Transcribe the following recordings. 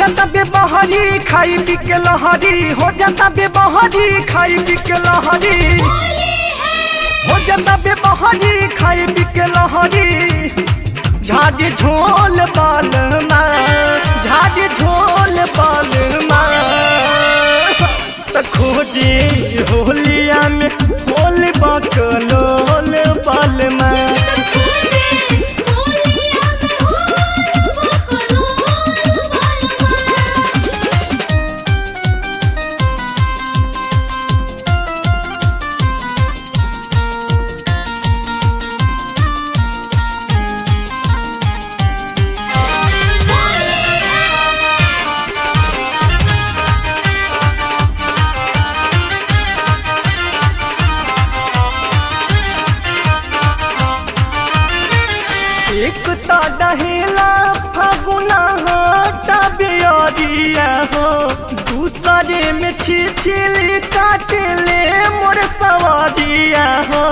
जाता बेबहरी खाई पी के लहरी हो जाता बेबहरी खाई पी के लहरी हो जाता बेबहरी खाई पी के लहरी झाड़ी झोल बाल झाड़ी झोल बाल त खोजी होलिया में होल बकलोल बाल खोजे होलिया में होल बकलोल बालमा एक ता डहेला फगुना हाटा बियरिया हो दूसरे में छिछिली काटले मोर सवारिया हो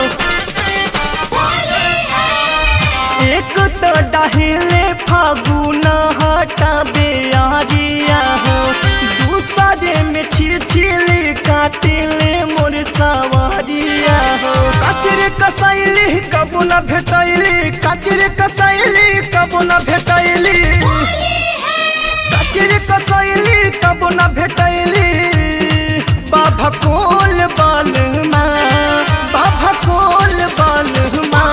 एक तो डहेले फागुना हाटा बियरिया हो दूसरे में छिछिली काटले मोर सवारिया हो कचरे कसैली कबू न भेटैली कचरे कसैली कबू न भेटैली कचरे कसैली कबू न भेटैली बाबा कोल बालमा बाबा कोल बालमा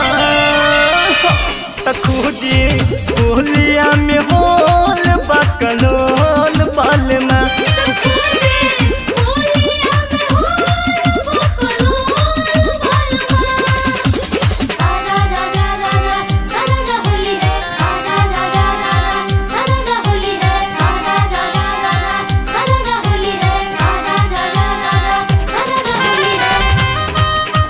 त खोजी होलिया में होल बकलोल बालमा खोजे होलिया में होल बकलोल बालमा सारा रा रा रा रा सारा रा होली है सारा रा रा रा रा सारा रा होली है सारा रा रा रा रा सारा रा होली है सारा रा रा रा रा सारा रा होली है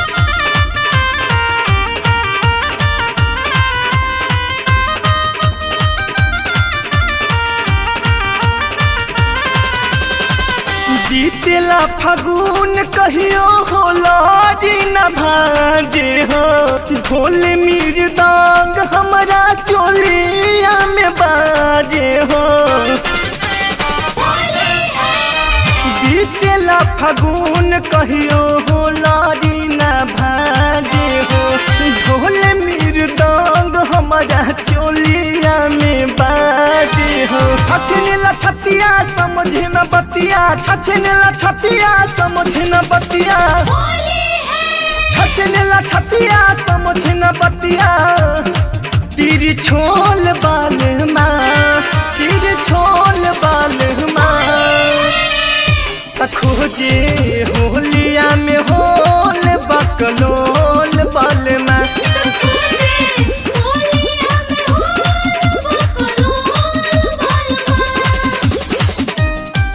बीतेला फागुन कहियो होला दिन भाजे हो ढोल मृदंग हमरा चोलिया में बाजे हो बीतेला फागुन कहियो होला दिन भाजे हो ढोल मृदंग हमरा चोलिया में बाजे हो छछनेला छतिया समझ न बतिया छछनेला छतिया समझ न बतिया छछनेला छतिया समझ न बतिया तीर छोल बाल माँ तीर छोल बाल माँ त खोजे होलिया में होल बकलोल बाल माँ खोजे होलिया में होल बकलोल बालमा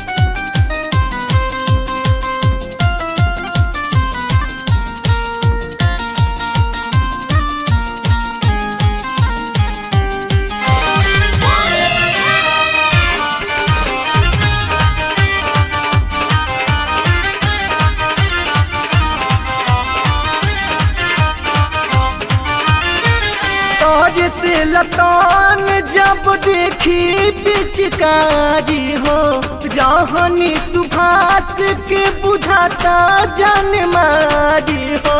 तोज से लतान जब देखी पिचकारी हो राहनी सुभाष के बुझाता जन मारी हो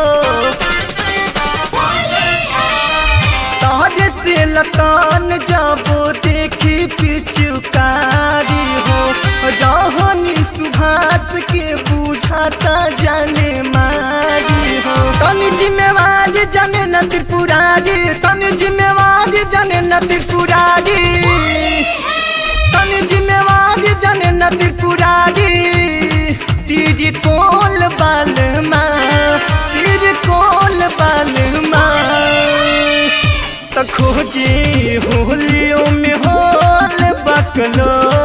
तोज से लतान जब देखी पिचकारी हो राहनी सुभाष के बुझाता जन मारी हो तनी जिम्मेवारी जने न त्रिपुरारी तनी जिम्मेवारी जने न त्रिपुरारी तनी जिम्मेवारी जने न त्रिपुरारी तीर कोल बाल माँ तीर कोल बाल माँ त खोजी होलियों में होल बकलो